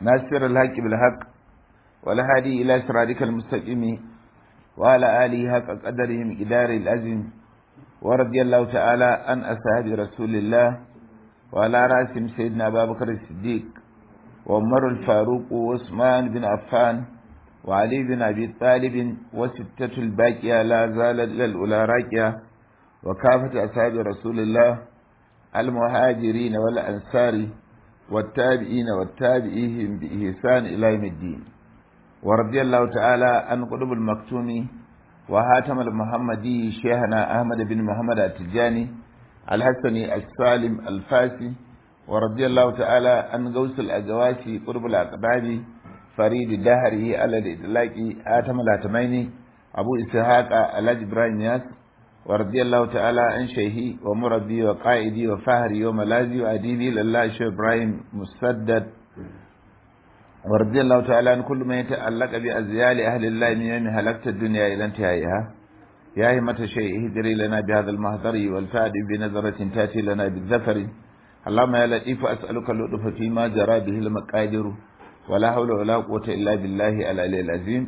ناصر الحق بالحق والهادي إلى صراطك المستقيم وعلى آله حق قدره مقدار الأزم ورضي الله تعالى عن أصحاب رسول الله وعلى رأسهم سيدنا أبا بكر الصديق وعمر الفاروق وعثمان بن عفان وعلي بن أبي طالب وستة الباقية لا زالت إلى الأولى راكية وكافة أصحاب رسول الله المهاجرين والأنصار والتابعين والتابعيهم بإحسان إلى يوم الدين ورضي الله تعالى عن قطب المكتوم وهاتم المحمدي شيخنا أحمد بن محمد التجاني الحسني السالم الفاسي ورضي الله تعالى عن غوث الأجواسي قطب الأقباب فريد دهره على الإطلاق آتم الهتميني أبو إسحاق الحاج إبراهيم ياس ورضي الله تعالى عن شيخي ومربي وقائدي وفهري وملاذي وأديبي لله شيخ إبراهيم مسدد ورضي الله تعالى عن كل من يتعلق بأزيال أهل الله من يوم هلكت الدنيا إلى انتهائها يا همة شيء اهدري لنا بهذا المهدر والفاد بنظرة تأتي لنا بالذفر اللهم يا لطيف أسألك اللطف فيما جرى به المقادر ولا حول ولا قوة إلا بالله العلي العظيم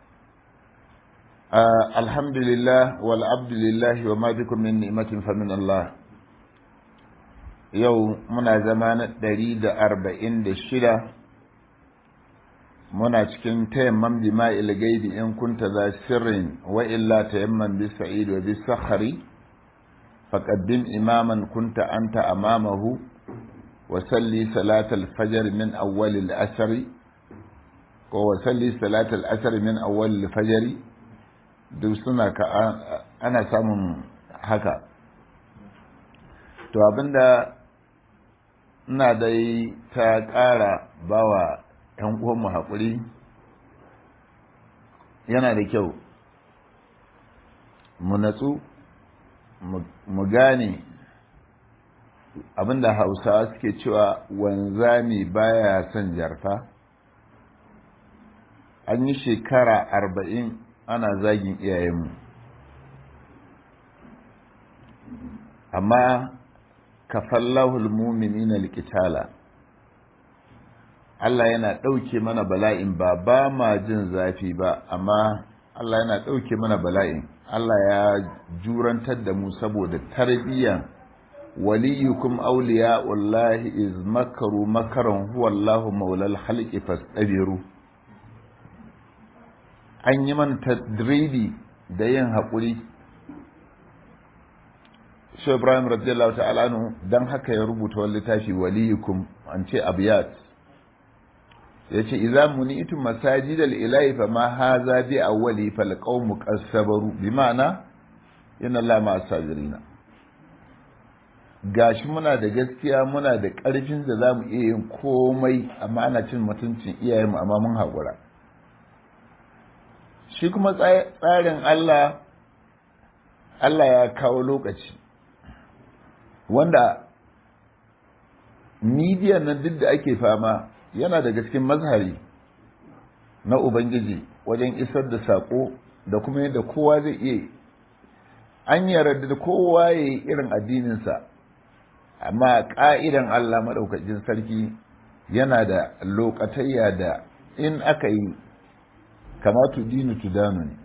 آه الحمد لله والعبد لله وما بكم من نعمة فمن الله يوم منا زمان دريد أربعين دشدة muna cikin tayamman bi ma'il gaibi in kunta za sirrin wa illa tayamman bi sa'id wa bi sakhari faqaddim imaman kunta anta amamahu wa salli salat al-fajr min awwal al-asr ko wa salli salat al-asr min awwal al-fajr duk suna ka ana samun haka to abinda ina dai ta ƙara bawa ‘yan uwanmu haƙuri yana da kyau mu natsu mu gane abinda hausawa suke cewa wanzami baya son jarfa an yi shekara arba'in ana zagin iyayenmu amma kafallahul muminina likitala Allah yana ɗauke mana bala'in ba ba ma jin zafi ba amma Allah yana ɗauke mana bala'in Allah ya jurantar da mu saboda tarbiyyan waliyukum awliya wallahi iz makaru makaran huwa Allahu maulal khalqi fastabiru an yi mana tadridi da yin haƙuri Shi Ibrahim radiyallahu ta'ala anhu dan haka ya rubuta wani littafi waliyukum an ce abiyat ya ce iza munitum masajidal ilahi fa ma haza bi awwali fal qawmu qasabaru bi ma'ana inna allaha ma sabirina gashi muna da gaskiya muna da ƙarfin da zamu iya yin komai amma ana cin mutuncin iyayenmu amma mun haƙura shi kuma tsarin Allah Allah ya kawo lokaci wanda midiyan nan duk da ake fama yana daga cikin mazhari na Ubangiji wajen isar da saƙo da kuma yadda kowa zai iya an yarda da kowa ya yi irin addininsa amma ƙa'idan Allah maɗaukacin sarki yana da lokatayya da in aka yi kama tudinu tudanu ne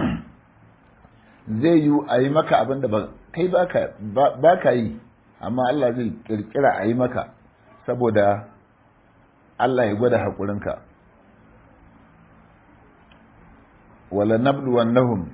zai yi a yi maka abin da kai ba ka yi amma Allah zai ƙirƙira a yi maka saboda Allah ya gwada haƙurinka wala nabluwannahum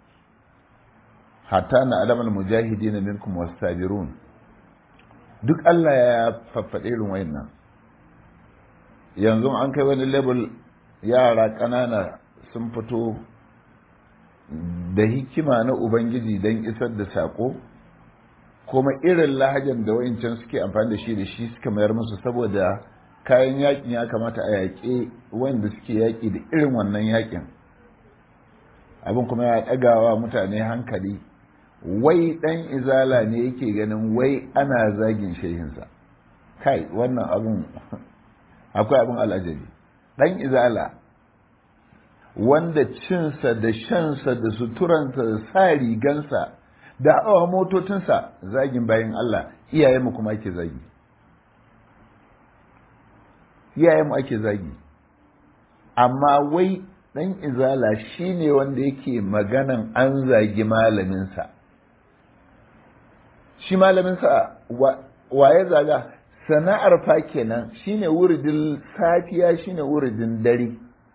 hatta na alamal mujahidin minkum wasabirun duk Allah ya faffaɗe irin wayannan yanzu an kai wani level yara ƙanana sun fito da hikima na ubangiji don isar da saƙo kuma irin lahajan da wayancan suke amfani da shi da shi suka mayar musu saboda kayan yakin ya kamata a yaƙe wanda suke yaƙi da irin wannan yakin abin kuma ya ɗagawa mutane hankali wai ɗan izala ne yake ganin wai ana zagin shehinsa kai wannan abin akwai abin al'ajabi ɗan izala wanda cinsa da shansa da suturansa da sa rigansa da hawa motocinsa zagin bayan Allah iyayenmu kuma ake zagi iyayenmu ake zagi amma wai ɗan izala shine wanda yake maganan an zagi malaminsa shi malaminsa waye zaga sana'ar fa kenan shine wuridin safiya shine wuridin dare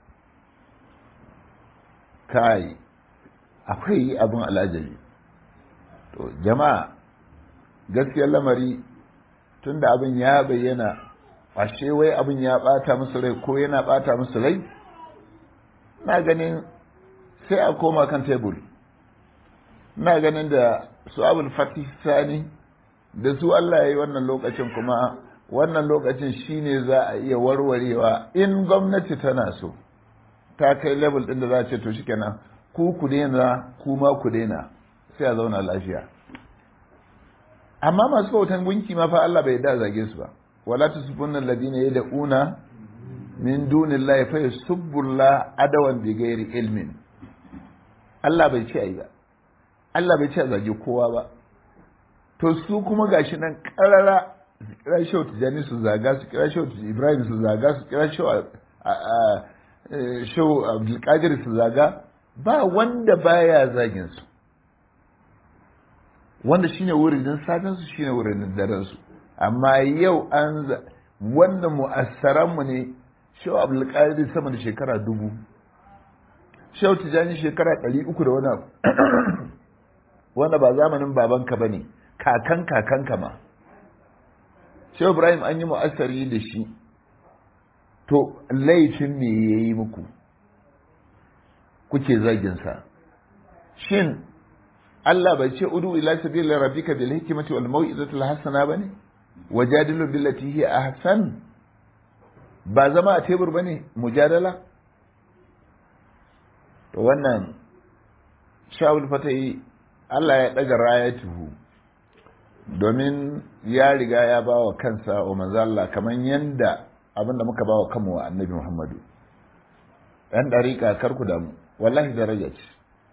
kai akwai abin alajabi to jama'a gaskiyar lamari tunda abin ya bayyana ashe wai abin ya bata musu rai ko yana bata musu rai na ganin sai a koma kan tebur na ganin da su abul fatih sani da su Allah ya yi wannan lokacin kuma wannan lokacin shine za a iya warwarewa in gwamnati tana so ta kai level din da za a ce to shikenan ku ku daina ku ma ku daina sai a zauna lafiya amma masu bautan gunki ma fa Allah bai da zage su ba wala tusubunna alladhina yad'una min dunillahi fa yusubbullaha adawan bi ghairi ilmin Allah bai ce ai ba Allah bai ce a zage kowa ba to su kuma gashi nan karara su kira shi tijani su zaga su kira shi ibrahim su zaga su kira shi abdulkadir su zaga ba wanda baya zagin su wanda shine wurin satin su shine wurin daren su amma yau an wannan mu'assaran mu ne shehu abdulkadir sama da shekara dubu shehu tijani shekara ɗari uku da wani abu wanda ba zamanin babanka ba ne kakan kakanka ma shehu ibrahim an yi mu'assari da shi to laifin me ya yi muku kuke zaginsa shin Allah bai ce udu ila sabila rabbika bil hikmati wal mau'izati al hasana bane wajadilu billati hi ahsan ba zama a tebur bane mujadala to wannan shawul fatai Allah ya daga rayatuhu domin ya riga ya ba wa kansa wa manzo Allah kaman yanda abinda muka ba wa kanmu wa annabi Muhammadu ɗan ɗariƙa karku da mu wallahi daraja ce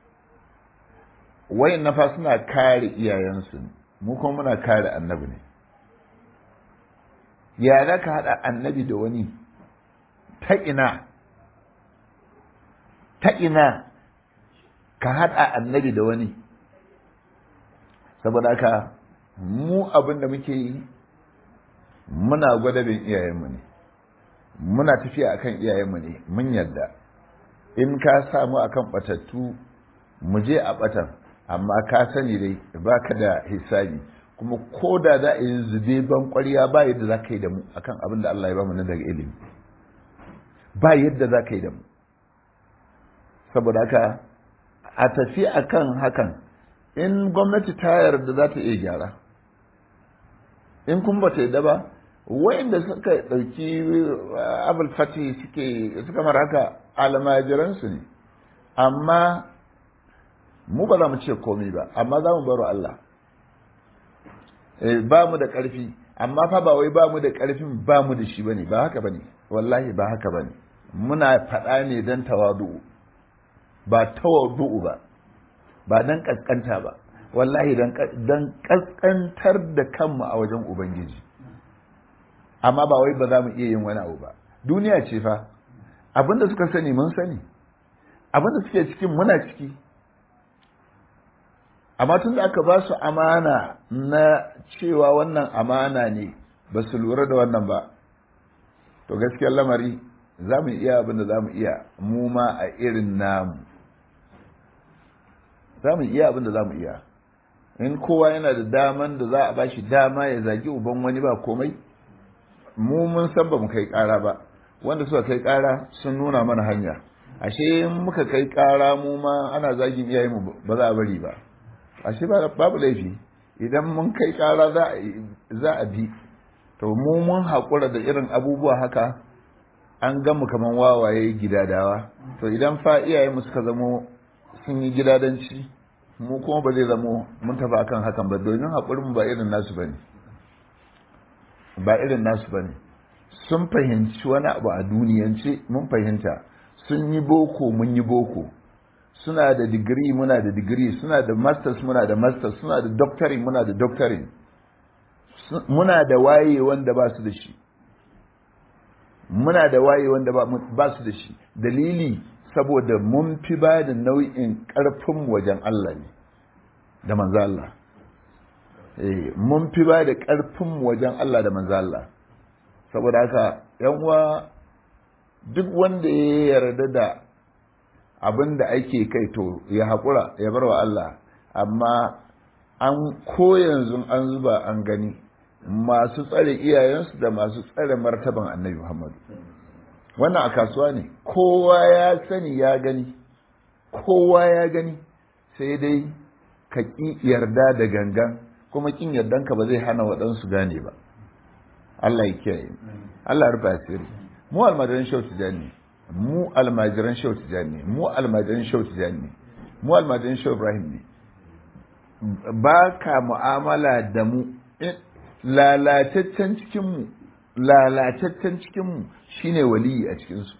wayan nafa suna kare iyayensu mu kuma muna kare annabi ne ya za ka haɗa annabi da wani ta ina ta ina ka haɗa annabi da wani saboda haka mu abin da muke yi muna gwada bin iyayenmu ne muna tafiya akan iyayenmu ne mun yarda in ka samu akan batattu mu je a batan amma ka sani dai baka da hisabi kuma ko da za a yi zube ban ƙwarya ba yadda za ka yi da mu akan abin da Allah ya ba mu na daga ilimi ba yadda za ka yi da mu saboda haka a tafi akan hakan in gwamnati ta yarda za ta iya gyara in kun ba ta yarda ba wa'inda suka ɗauki abul fati suke suka mara haka almajiransu ne amma mu ba za mu ce komai ba amma za mu baro Allah ba mu da ƙarfi amma fa ba wai ba mu da ƙarfin ba mu da shi bane ba haka bane wallahi ba haka bane muna faɗa ne don tawadu ba tawadu ba ba don ƙasƙanta ba wallahi don ƙasƙantar da kanmu a wajen ubangiji amma ba wai ba za mu iya yin wani abu ba duniya ce fa abinda suka sani mun sani abinda suke cikin muna ciki amma tun da aka ba su amana na cewa wannan amana ne ba su lura da wannan ba to gaskiyar lamari za mu iya abinda za mu iya mu ma a irin namu za mu iya abinda za mu iya in kowa yana da daman da za a ba shi dama ya zagi uban wani ba komai mu mun san ba mu kai ƙara ba wanda suka kai ƙara sun nuna mana hanya ashe in muka kai ƙara mu ma ana zagin iyayenmu ba za a bari ba ashe babu laifi idan mun kai ƙara za a bi to mu mun haƙura da irin abubuwa haka an gamu kaman wawaye gidadawa to idan fa iyayenmu suka zamo sun yi gidadanci mu kuma ba zai zamo mun tafi akan hakan ba domin haƙurinmu ba irin nasu bane ba irin nasu ba ne sun fahimci wani abu a duniyance mun fahimta sun yi boko mun yi boko suna da digiri muna da digiri suna da masters muna da masters suna da doctoring muna da doctoring muna da waye wanda ba su da shi muna da waye wanda ba su da shi dalili saboda mun fi ba da nau'in ƙarfin wajen Allah ne da manzo Allah mun fi ba da ƙarfin wajen Allah da manzo Allah saboda haka yan uwa duk wanda ya yarda da abin da ake kai to ya haƙura ya bar wa Allah amma an ko yanzu an zuba an gani masu tsare iyayensu da masu tsare martaban annabi Muhammadu wannan a kasuwa ne kowa ya sani ya gani kowa ya gani sai dai ka ƙi yarda da gangan kuma ƙin yardanka ba zai hana waɗansu gane ba Allah ya kiyaye Allah ya rufe asiri mu almajiran shau tijani mu almajiran shau tijani mu almajiran shau tijani mu almajiran shau ibrahim ne ba ka mu'amala da mu lalataccen cikinmu lalataccen cikinmu shine waliyi a cikinsu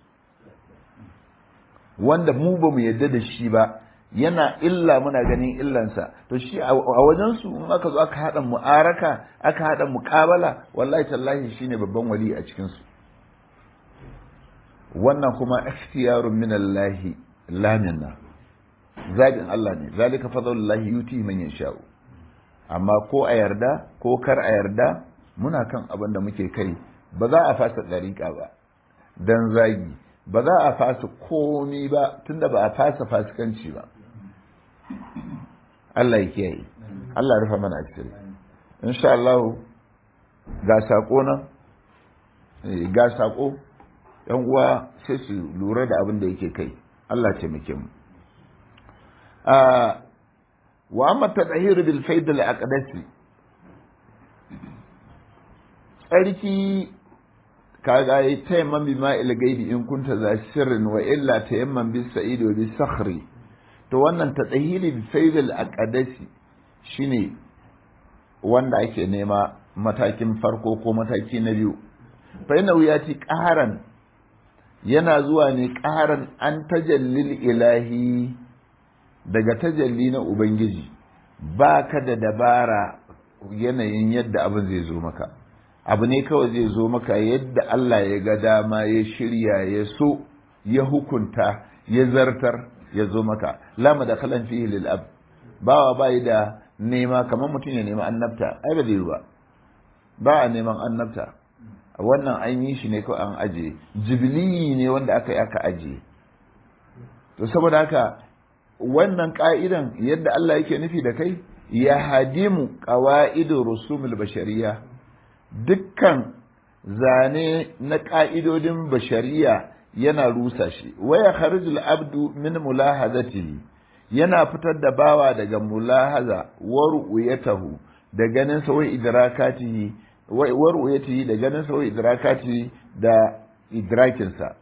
wanda mu ba mu yadda da shi ba yana illa muna ganin illansa to shi a wajensu in aka zo aka haɗa mu'araka aka haɗa muƙabala wallahi tallahi shine babban wali a cikinsu wannan kuma ikhtiyarun min Allah la minna zabin Allah ne zalika fadlullahi yuti man yasha'u amma ko a yarda ko kar a yarda muna kan abin da muke kai ba za a fasa dariƙa ba dan zagi ba za a fasa komi ba tunda ba a fasa fasikanci ba Allah ya kiyaye Allah ya rufa mana asiri insha Allah ga sako nan ga sako yan uwa sai su lura da abin da yake kai Allah taimake mu wa amma tadhhir bil faid al aqdasi tsarki kaga yi tayamman bi ma'il gaibi in kunta za sirrin wa illa tayamman bis sa'id wa bis sakhri to wannan tadhhir bil faid al aqdasi shine wanda ake nema matakin farko ko mataki na biyu fa yana wuyati qaharan yana zuwa ne qaharan an tajallil ilahi daga tajalli na Ubangiji ba ka da dabara yanayin yadda abin zai zo maka abu ne kawai zai zo maka yadda Allah ya ga dama ya shirya ya so ya hukunta ya zartar ya zo maka lama da kalan fihi lil ab bawa bai da nema kamar mutum ya nema annabta ai ba zai ba ba a neman annabta wannan an yi shi ne kawai an ajiye jibili ne wanda aka yi aka ajiye to saboda haka wannan ka'idan yadda Allah yake nufi da kai ya hadimu qawa'idu rusumul bashariya dukkan zane na ka'idodin bashariya yana rusa shi waya kharijul abdu min mulahazatihi yana fitar da bawa daga mulahaza wa ru'yatahu da ganin sa wa idrakatihi wa ru'yatihi da ganin sa wa idrakatihi da idrakinsa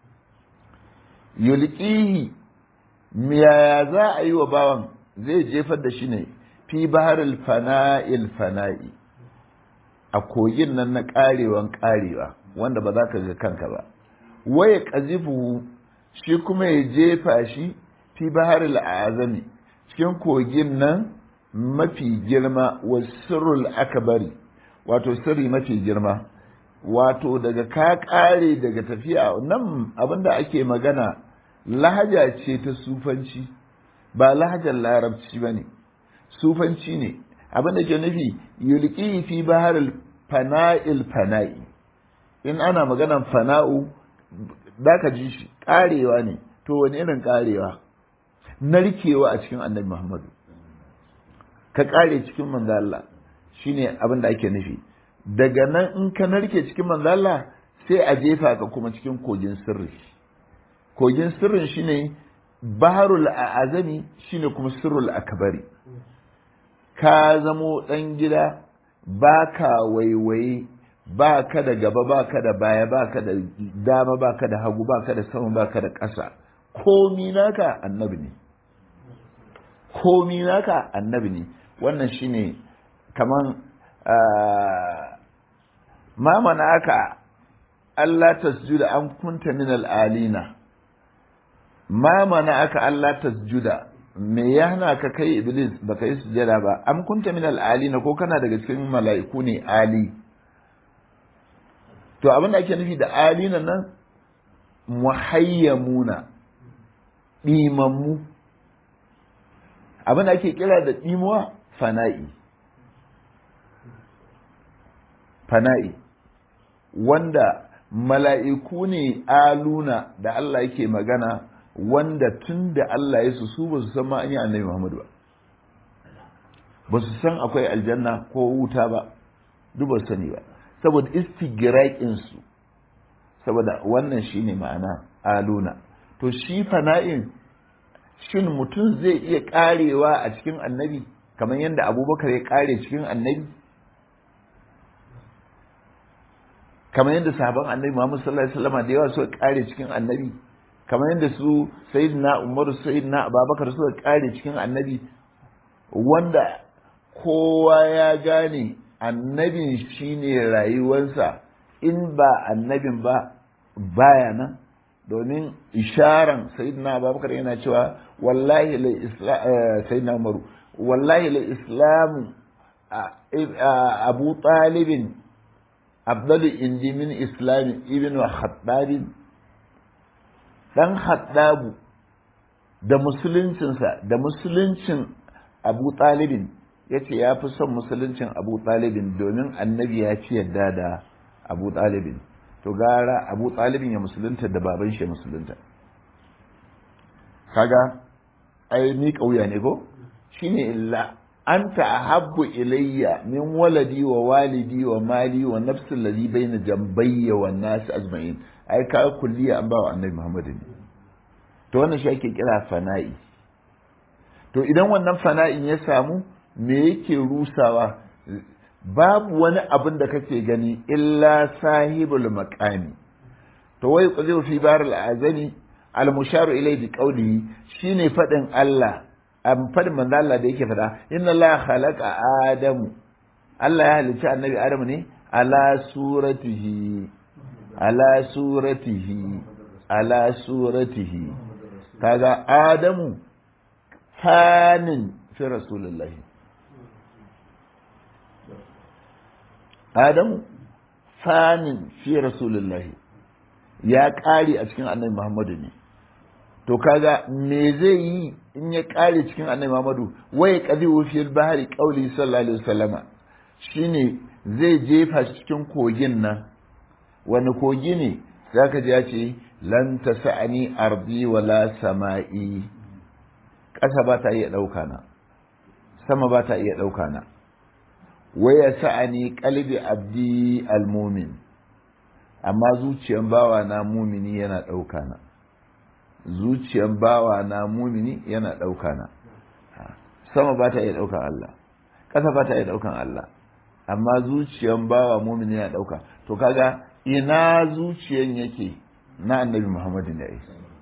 yulqihi yaya za a yi wa bawan zai jefar da shi ne fi baharil fana'il fana'i a kogin nan na karewan karewa wanda ba za ka ga kanka ba waya kazifu shi kuma ya jefa shi fi baharil azami cikin kogin nan mafi girma wa sirrul akbari wato sirri mafi girma wato daga ka kare daga tafiya nan abinda ake magana lahaja ce ta sufanci ba lahajar larabci ba ne sufanci ne abin da ke nufi yulki fi bahar fana'il fana'i in ana maganan fana'u da ka ji shi karewa ne to wani irin karewa narkewa a cikin annabi muhammadu ka kare cikin manzo Allah shine abin da ake nufi daga nan in ka narke cikin manzo Allah sai a jefa ka kuma cikin kogin sirri kogin sirrin shine baharul azami shine kuma sirrul akbari ka zamo dan gida baka waiwaye ba ka da gaba ba ka da baya ba ka da dama ba ka da hagu ba ka da sama ba ka da ƙasa komi naka annabi ne komi naka annabi ne wannan shine kaman ma mana aka Allah tasjuda an kunta min al'alina ma mana aka Allah tasjuda me ya hana ka kai iblis baka yi sujada ba am kunta min al'alina ko kana daga cikin mala'iku ne ali to abin da ake nufi da alina nan muhayyamuna ɗimammu abin da ake kira da ɗimuwa fana'i fana'i wanda mala'iku ne aluna da Allah yake magana wanda tun da Allah ya su su ba su san ma an yi annabi Muhammadu ba ba su san akwai aljanna ko wuta ba duk ba sani ba saboda istigiraƙinsu saboda wannan shine ma'ana aluna to shi fana'in shin mutum zai iya karewa a cikin annabi kamar yadda abubakar ya kare cikin annabi kamar yadda sahaban annabi Muhammad sallallahu alaihi wasallam da yawa suka kare cikin annabi kamar yadda su sayyidina Umar sayyidina Abubakar suka kare cikin annabi wanda kowa ya gane annabin shine rayuwarsa in ba annabin ba baya nan domin isharan sayyidina Abubakar yana cewa wallahi la sayyidina Umar wallahi la islamu Abu Talibin afdalu indi min islamin ibn khattabin dan khattabu da musuluncinsa da musuluncin abu talibin ya ce ya fi son musuluncin abu talibin domin annabi ya fi yadda da abu talibin to gara abu talibin ya musulunta da baban shi musulunta kaga ai ni kauya ne ko shine illa anta ahabbu ilayya min waladi wa walidi wa mali wa nafsi alladhi bayna jambayya wa nas ajma'in ai ka kulliya an bawa annabi Muhammad ne to wannan shi ake kira fana'i to idan wannan fana'in ya samu me yake rusawa babu wani abin da kake gani illa sahibul maqami to wai qazi fi bar al-azani al-musharu ilayhi bi qawlihi shine fadin Allah an faɗin manzo Allah da yake faɗa inna Allah khalaqa adamu Allah ya halicci annabi adamu ne ala suratihi ala suratihi ala suratihi kaga adamu fanin fi rasulullahi adamu fanin fi rasulullahi ya ƙare a cikin annabi muhammadu ne to kaga me zai yi in ya kare cikin annabi Muhammadu waye qadihu fil bahri qawli sallallahu alaihi wasallama shine zai jefa shi cikin kogin nan wani kogi ne zaka ji ya ce lan tasani ardi wala sama'i ƙasa ba ta iya ɗauka na sama ba ta iya ɗauka na waya sa'ani qalbi abdi almumin amma zuciyan bawa na mumini yana ɗauka na zuciyan bawa na mumini yana ɗauka na sama ba ta iya ɗaukan Allah ƙasa ba ta iya ɗaukan Allah amma zuciyan bawa mumini yana ɗauka to kaga ina zuciyan yake na annabi Muhammadu ne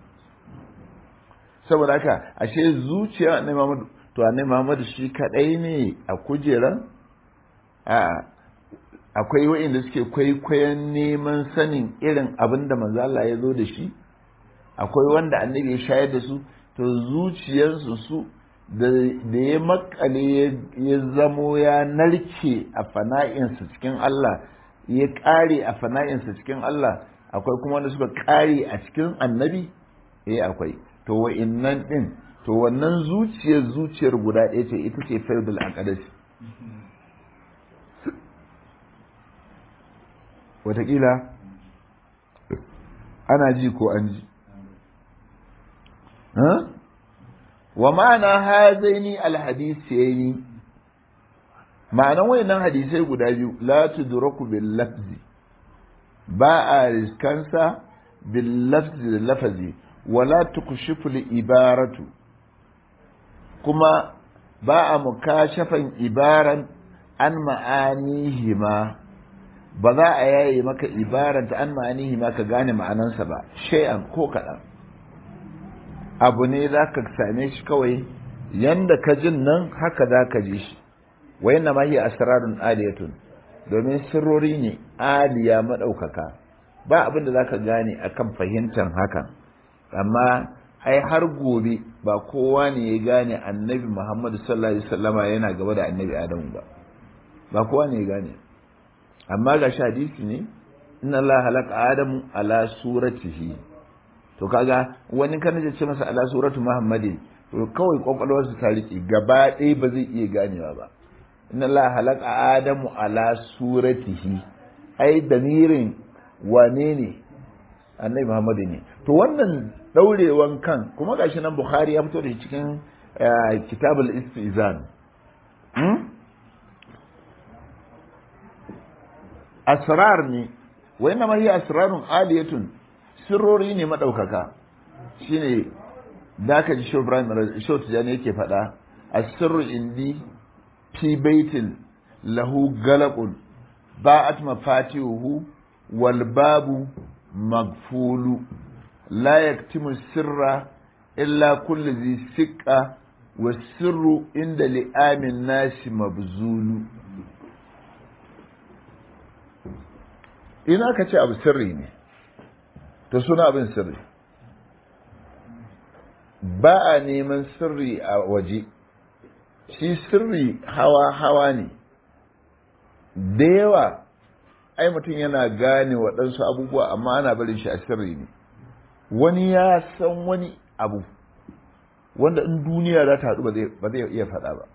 saboda haka ashe zuciyar annabi Muhammadu to annabi Muhammadu shi kadai ne a kujeran a akwai wa'inda suke kwaikwayon neman sanin irin abin da manzo Allah ya zo da shi akwai wanda annabi ya shayar da su to zuciyarsu su da ya makale ya zamo ya narke a fana'insa cikin Allah ya ƙare a fana'insa cikin Allah akwai kuma wanda suka ƙare a cikin annabi eh akwai to wa'innan din to wannan zuciyar zuciyar guda ɗaya ce ita ce faidul aqdas wataƙila ana ji ko an ji wa ma'ana hazaini alhadisiyaini ma'anan wayannan hadisai guda biyu la tudraku bil lafzi ba a riskansa bil lafzi da lafazi wala tukushifu li ibaratu kuma ba a mukashafan ibaran an ma'anihima ba za a yaye maka ibaranta an ma'anihima ka gane ma'anansa ba shay'an ko kaɗan abu ne za ka same shi kawai yanda ka jin nan haka za ka ji shi wa yana ma hiya asrarun aliyatun domin sirrori ne aliya maɗaukaka ba abin da za ka gane akan fahimtar hakan amma ai har gobe ba kowa ne ya gane annabi muhammadu sallallahu alaihi wasallama yana gaba da annabi adamu ba ba kowa ne ya gane amma ga shi hadisi ne inna Allah halaka adamu ala suratihi to kaga wani kan ce masa ala suratu muhammadin to kawai kwakwalwarsa ta riƙe gaba ɗaya ba zai iya ganewa ba inna Allah halaka adamu ala suratihi ai damirin wane ne annabi muhammadu ne to wannan daurewan kan kuma gashi nan bukhari ya fito da cikin kitabul istizan asrar ne wa inna ma hiya asrarun aliyatun sirrori ne madaukaka shine da ka ji shi Ibrahim Shot Tijani yake faɗa asirru indi fi baitin lahu galaqun ba'at mafatihuhu wal babu magfulu la yaktimu sirra illa kullu zi siqa wa sirru inda li'amin nasi mabzulu ina ka ce abu sirri ne to suna abin sirri ba a neman sirri a waje shi sirri hawa-hawa ne da yawa ai mutum yana gane waɗansu abubuwa amma ana barin shi a sirri ne wani ya san wani abu wanda in duniya za ta haɗu ba zai iya faɗa ba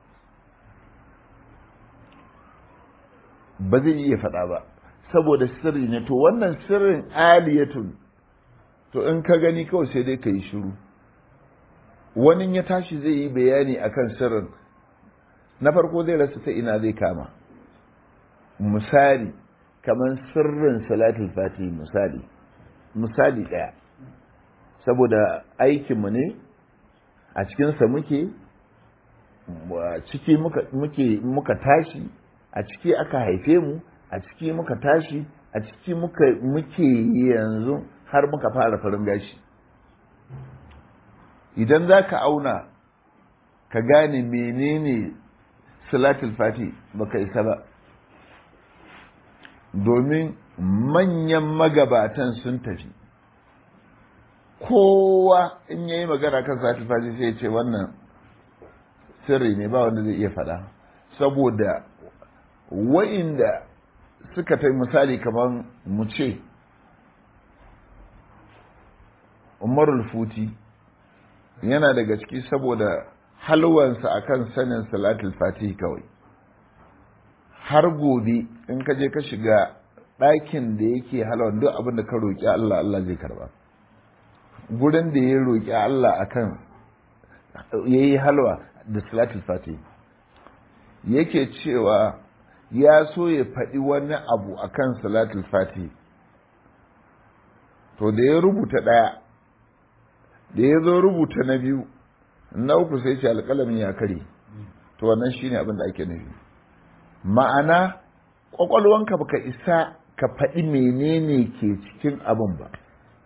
ba zai iya faɗa ba saboda sirri ne to wannan sirrin aliyatun to in ka gani kawai sai dai ka yi shiru wani ya tashi zai yi bayani akan sirrin na farko zai rasa ta ina zai kama misali kamar sirrin salatul fatihi misali misali ɗaya saboda aikinmu ne a cikinsa muke ciki muka tashi a ciki aka haife mu a ciki muka tashi a ciki muke yanzu har muka fara farin gashi idan za ka auna ka gane menene salatul fati baka isa ba domin manyan magabatan sun tafi kowa in ya yi magana kan salatul fati sai ya ce wannan sirri ne ba wanda zai iya faɗa saboda wa'inda suka ta misali kamar mu ce umarul futi yana daga ciki saboda halwansa akan sanin salatul fatih kawai har gobe in ka je ka shiga ɗakin da yake halwan duk abin da ka roƙi Allah Allah zai karba gurin da ya roƙi Allah akan ya yi halwa da salatul fatih yake cewa ya so ya faɗi wani abu akan salatul fatih to da ya rubuta ɗaya da ya zo rubuta na biyu na uku sai ce alƙalamin ya kare to wannan shine abin da ake nufi ma'ana ƙwaƙwalwanka baka isa ka faɗi menene ke cikin abin ba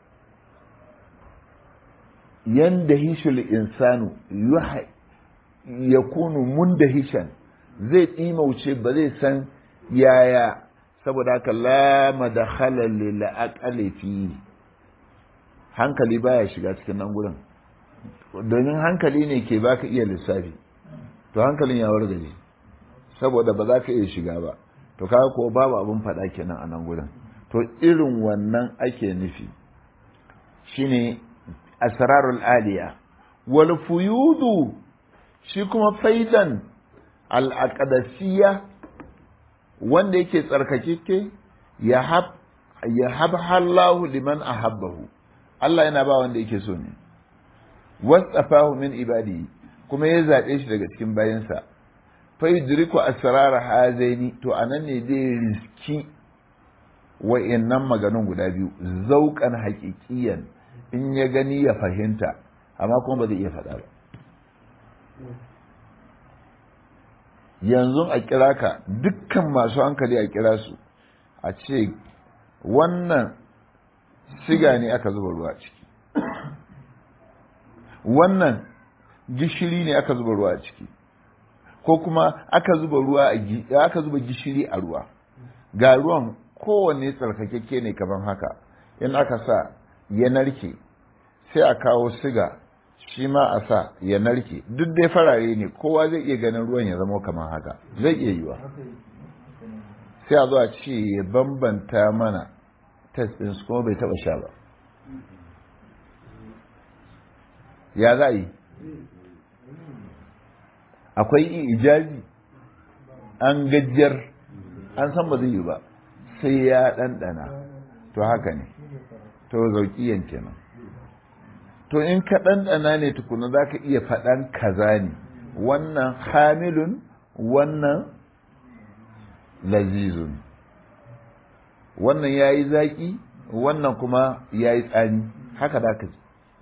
yanda hishul insanu ya kunu mun da hishan zai ɗimauce ba zai san yaya saboda haka lama da halalle la'aƙale fi hankali baya shiga cikin nan gurin domin hankali ne ke baka iya lissafi to hankalin ya wargaje saboda ba za ka iya shiga ba to kaga ko babu abin faɗa kenan a nan gurin to irin wannan ake nufi shine asrarul aliya wal fuyudu shi kuma faidan al aqdasiyya wanda yake tsarkakeke ya hab ya habhallahu liman ahabbahu Allah yana ba wanda yake so ne wasafahu min ibadi kuma ya zaɓe shi daga cikin bayansa fa yudriku asrar hazaini to anan ne zai riski wa'annan maganun guda biyu zauƙan haƙiƙiyan in ya gani ya fahimta amma kuma ba zai iya faɗa ba yanzu a kira ka dukkan masu hankali a kira su a ce wannan siga ne aka zuba ruwa ciki wannan gishiri ne aka zuba ruwa ciki ko kuma aka zuba ruwa aka zuba gishiri a ruwa ga ruwan kowanne tsarkakekke ne kaman haka in aka sa ya narke sai a kawo siga shi ma a sa ya narke duk dai farare ne kowa zai iya ganin ruwan ya zama kamar haka zai iya yiwa sai a zo a ce ya bambanta mana test ɗin su kuma bai taɓa sha ba ya za yi akwai ijazi an gajiyar an san ba zai yi ba sai ya ɗanɗana to haka ne to zauƙiyan kenan to in ka ɗanɗana ne tukuna za ka iya faɗan kaza ne wannan hamilun wannan lazizun wannan ya yi zaƙi wannan kuma ya yi tsani haka za ka ji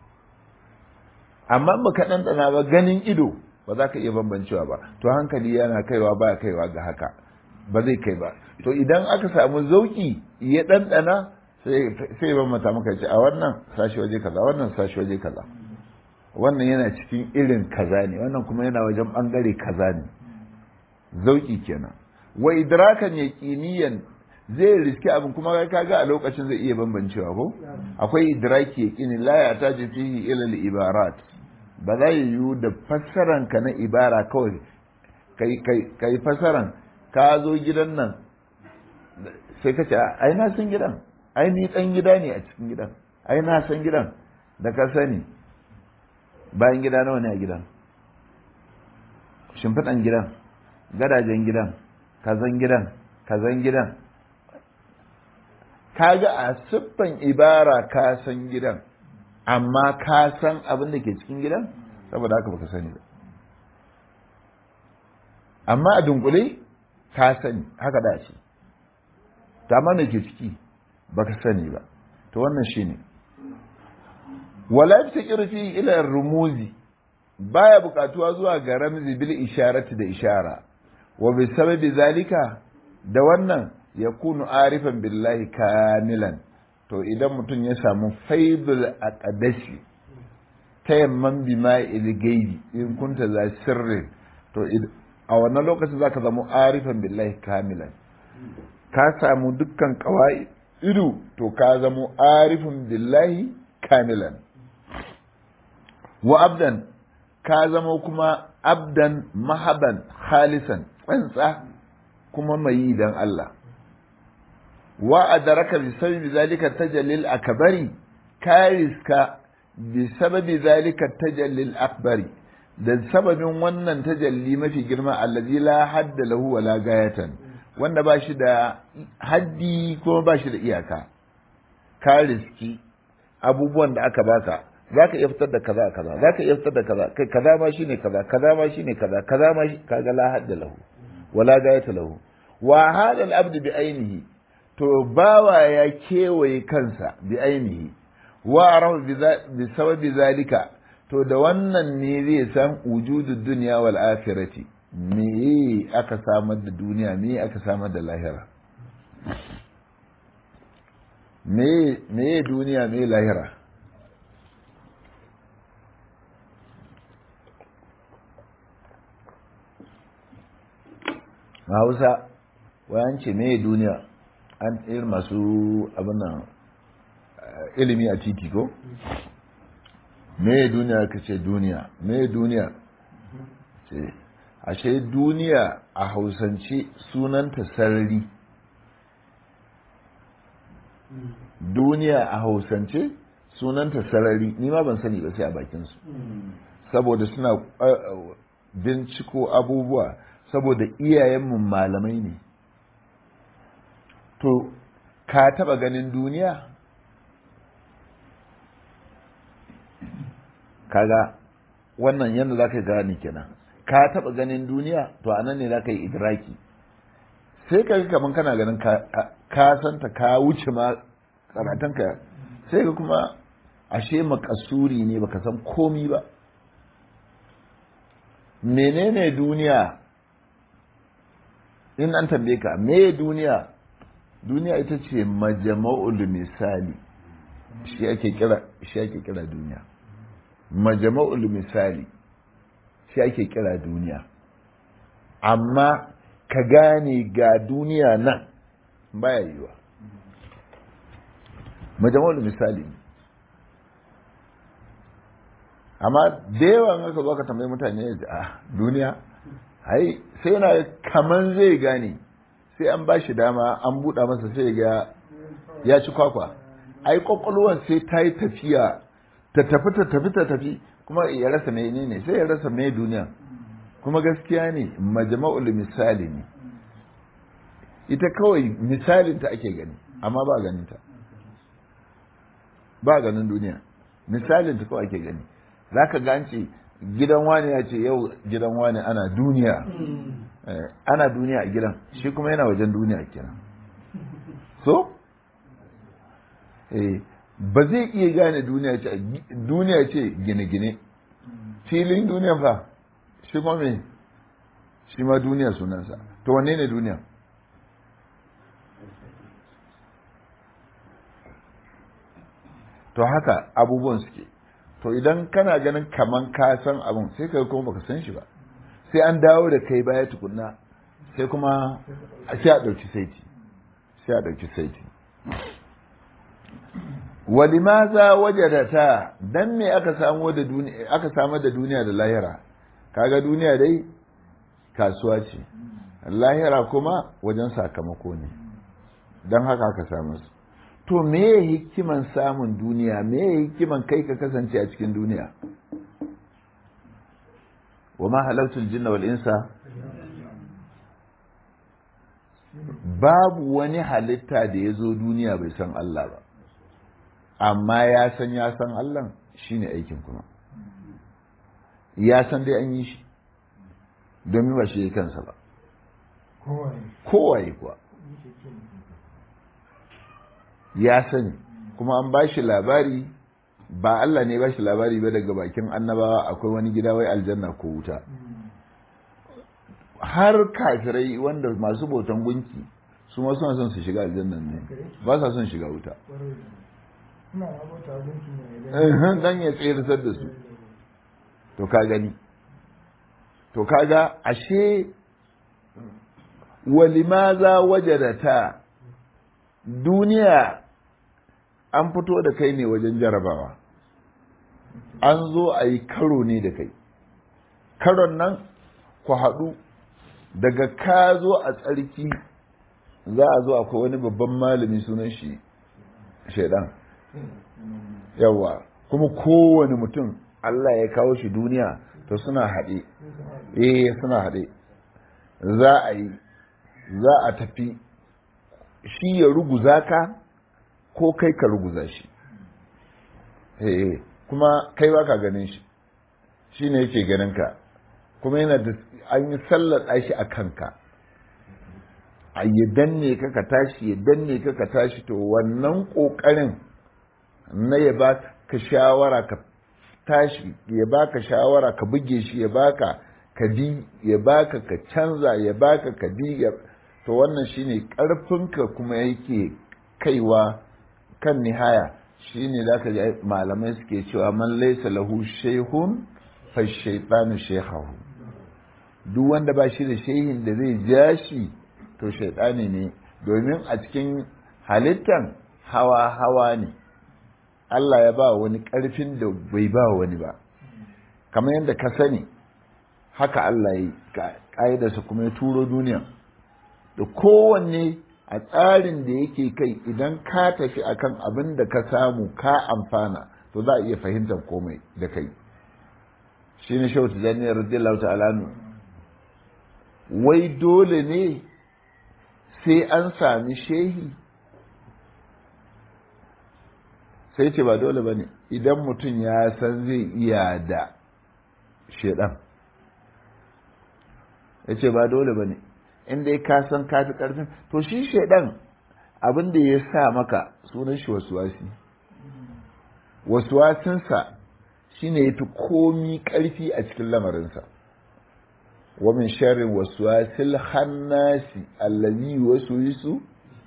amma ba ka ɗanɗana ba ganin ido ba za ka iya bambancewa ba to hankali yana kaiwa ba kaiwa ga haka ba zai kai ba to idan aka samu zauƙi ya ɗanɗana sai bambanta maka ce a wannan sashi waje kaza wannan sashi waje kaza wannan yana cikin irin kaza ne wannan kuma yana wajen ɓangare kaza ne zauƙi kenan wa idrakan yaqiniyan zai riski abin kuma kaga a lokacin zai iya bambancewa ko akwai idraki yaqini la ya taji fihi ila al-ibarat ba za yiwu da fassaran ka na ibara kawai kai kai kai fassaran ka zo gidan nan sai ka ce ai na san gidan ai ni dan gida ne a cikin gidan ai na san gidan da ka sani bayan gida nawa ne a gidan shimfiɗan gidan gadajen gidan kazan gidan kazan gidan kaga a siffan ibara ka san gidan amma ka san abin da ke cikin gidan saboda haka baka sani ba amma a dunkule ka sani haka da ce ta amma ke ciki baka sani ba to wannan shine wala yaftakiru fi ila rumuzi baya bukatuwa zuwa ga ramzi bil isharati da ishara wa bi sababi zalika da wannan ya kunu arifan billahi kamilan to idan mutum ya samu faidul aqdashi tayamman bima ilgaidi in kunta za sirrin to a wannan lokacin zaka zama arifan billahi kamilan ka samu dukkan kawai ido to ka zama arifin billahi kamilan wa abdan ka zama kuma abdan mahaban khalisan tsantsa kuma mai yi don Allah wa adaraka bi sababi zalika tajallil akbari kariska bi sababi zalika tajallil akbari da sababin wannan tajalli mafi girma allazi la hadda lahu wala gayatan wanda ba shi da haddi kuma ba shi da iyaka kariski abubuwan da aka baka za ka iya fitar da kaza kaza za ka iya fitar da kaza kai kaza ma shine kaza kaza ma shine kaza kaza ma shi kaga la hadda lahu wala gayata lahu wa hada al-abd bi ainihi to bawa ya kewaye kansa bi ainihi wa arahu bi sababi zalika to da wannan ne zai san wujudud dunya wal akhirati me aka samar da duniya me aka samar da lahira me me duniya me lahira hausa wayan ce me duniya an irin masu abin nan ilimi a titi ko me duniya ka ce duniya me duniya ce ashe duniya a hausance sunanta sarari duniya a hausance sunanta sarari ni ma ban sani ba sai a bakinsu saboda suna binciko abubuwa saboda iyayenmu malamai ne to ka taba ganin duniya kaga wannan yadda za ka gane kenan ka taba ganin duniya to a nan ne za ka yi idraki sai ka ga kamar kana ganin ka santa ka wuce ma karatunka sai ka kuma ashe makasuri ne baka san komi ba menene duniya in an tambaye ka me duniya duniya ita ce majama'ul misali shi ake kira shi ake kira duniya majama'ul misali shi ake kira duniya amma ka gane ga duniya nan baya yiwa majama'ul misali amma da yawan haka zo ka tambayi mutane a duniya ai sai yana kaman zai gane sai an ba shi dama an buɗa masa sai ga ya ci kwakwa ai kwakwalwar sai ta yi tafiya ta tafi ta tafi ta tafi kuma ya rasa menene sai ya rasa mai duniya kuma gaskiya ne majma'ul misali ne ita kawai misalin ta ake gani amma ba ganin ta ba ganin duniya misalin ta kawai ake gani zaka ga an ce gidan wani ya ce yau gidan wani ana duniya ana duniya a gidan shi kuma yana wajen duniya kenan so ba zai iya gane duniya ce duniya ce gine-gine filin duniya fa shi kuma me shi ma duniya sunansa to wanne ne duniya to haka abubuwan suke to idan kana ganin kaman ka san abin sai ka kuma baka san shi ba sai an dawo da kai baya tukunna sai kuma sai a ɗauki saiti sai a ɗauki saiti walimaza wajadata dan me aka samu da duniya aka samu da duniya da lahira kaga duniya dai kasuwa ce lahira kuma wajen sakamako ne don haka aka samu su to me hikiman samun duniya me hikiman kai ka kasance a cikin duniya wa ma halartul jinna wal insa babu wani halitta da ya zo duniya bai san Allah ba amma ya san ya san Allah shine aikin kuma ya san dai an yi shi domin ba shi kansa ba kowaye kuwa ya sani kuma an ba shi labari ba Allah ne ba shi labari ba daga bakin annabawa akwai wani gida wai aljanna ko wuta har kafirai wanda masu bautan gunki su ma suna son su shiga aljannan ne ba sa son shiga wuta dan ya tsayar da su to ka gani to kaga ashe walimaza wajadata duniya an fito da kai ne wajen jarabawa an zo a yi karo ne da kai karon nan ku haɗu daga ka zo a tsarki za a zo akwai wani babban malami sunan shi shaidan yawa kuma kowane mutum Allah ya kawo shi duniya to suna haɗe eh suna haɗe za a yi za a tafi shi ya ruguza ka ko kai ka ruguza shi eh kuma kai ba ka ganin shi shi ne yake ganin ka kuma yana da an yi sallata shi a kanka a ya danne ka ka tashi ya danne ka ka tashi to wannan ƙoƙarin na ya ba ka shawara ka tashi ya ba ka shawara ka buge shi ya baka ka bi ya baka ka canza ya baka ka bi to wannan shine ƙarfinka kuma yake kaiwa kan nihaya shine za ka ji malamai suke cewa man laisa lahu shehun fa shaitanu shehahu duk wanda ba shi da shehin da zai ja shi to shaitani ne domin a cikin halittan hawa hawa ne Allah ya ba wani ƙarfin da bai ba wani ba kamar yadda ka sani haka Allah ya yi ƙa'idarsa kuma ya turo duniya da kowanne a tsarin da yake kai idan ka tafi akan abin da ka samu ka amfana to za a iya fahimtar komai da kai shi ne shautu zaniyar radiyallahu ta'ala wai dole ne sai an sami shehi sai ce ba dole ba ne idan mutum ya san zai iya da shedan ya ce ba dole ba ne inda ya ka san ka fi ƙarfin to shi shedan abin da ya sa maka sunan shi wasuwasi wasuwasinsa shine ya fi komi ƙarfi a cikin lamarinsa wa min sharrin waswasil hannasi allazi waswisu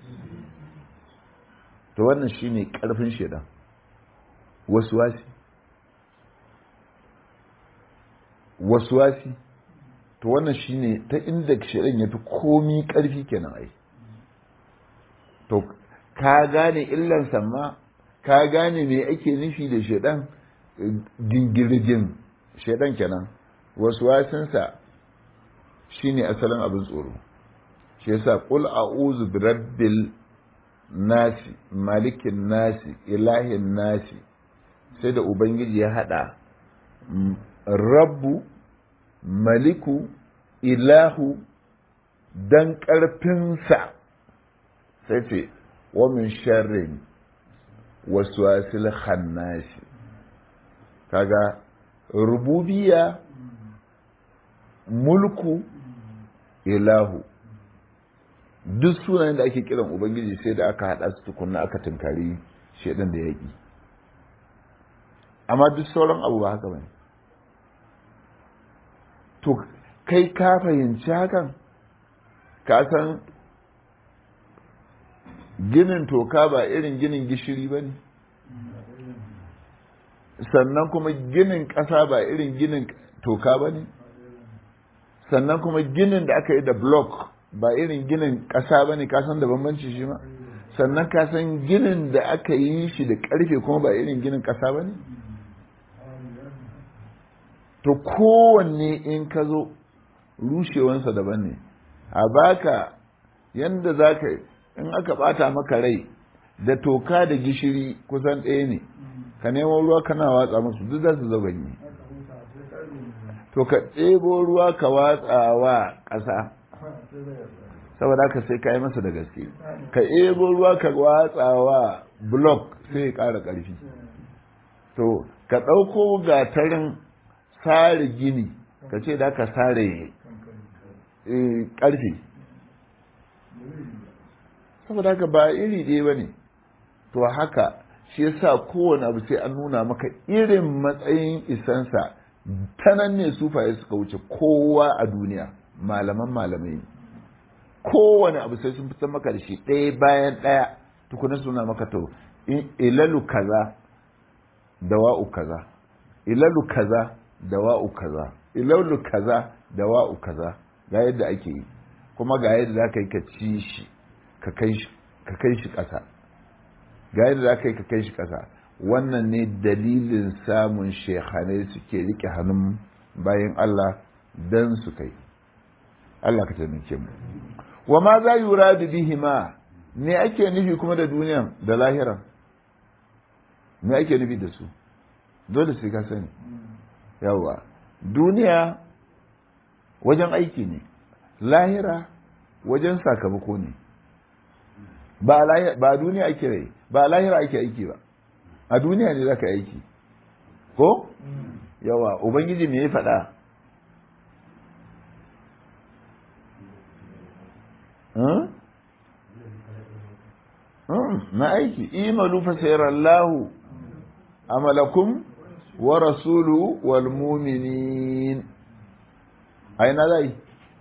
to wannan shine ƙarfin shedan waswasi waswasi to wannan shine ta inda shedan ya fi komi ƙarfi kenan ai to ka gane illan ma ka gane me ake nufi da shedan gingirgin shedan kenan waswasinsa shine asalin abin tsoro shi yasa qul a'udhu birabbil nasi malikin nasi ilahin nasi sai da ubangiji ya hada rabbu maliku ilahu dan ƙarfinsa sai ce wa min sharrin wasu wasil khannasi kaga rububiya mulku ilahu duk sunayen da ake kiran ubangiji sai da aka haɗa su tukunna aka tunkari shaidan da yaƙi amma duk sauran abu ba haka bane to kai ka fahimci hakan ka san ginin toka ba irin ginin gishiri ba ne sannan kuma ginin ƙasa ba irin ginin toka ba ne sannan kuma ginin da aka yi da block ba irin ginin ƙasa ba ne kasan da bambanci shi ma sannan kasan ginin da aka yi shi da ƙarfe kuma ba irin ginin ƙasa ba ne to kowanne in ka zo rushewansa daban ne a baka yanda za ka in aka bata maka rai da toka da gishiri kusan ɗaya ne ka nemo ruwa kana watsa musu duk za su zaganye to ka ɗebo ruwa ka watsa wa ƙasa saboda haka sai ka yi masa da gaske ka ɗebo ruwa ka watsa wa block sai ya ƙara ƙarfi to ka ɗauko gatarin sare gini ka ce da ka sare ƙarfe saboda haka ba iri ɗaya ba ne to haka shi yasa kowane abu sai an nuna maka irin matsayin isansa ta nan ne sufaye suka wuce kowa a duniya malaman malamai kowane abu sai sun fitar maka da shi ɗaya bayan ɗaya tukuna suna maka to ilalu kaza da wa'u kaza ilalu kaza da wa'u kaza ilalu kaza da wa'u kaza ga yadda ake yi kuma ga yadda za ka yi ka ci shi ka kai shi ƙasa ga yadda za ka yi ka kai shi ƙasa wannan ne dalilin samun shekhanai suke rike hannun bayan Allah don su kai Allah ka taimake mu wa ma za yura da bihima me ake nufi kuma da duniyan da lahiran me ake nufi da su dole sai ka sani yawa duniya wajen aiki ne lahira wajen sakamako ne ba duniya ake rai ba lahira ake aiki ba a duniya ne za ka aiki ko yawa ubangiji me ya faɗa na aiki imalu fa sayarallahu amalakum wa rasulu wal mu'minin aina zai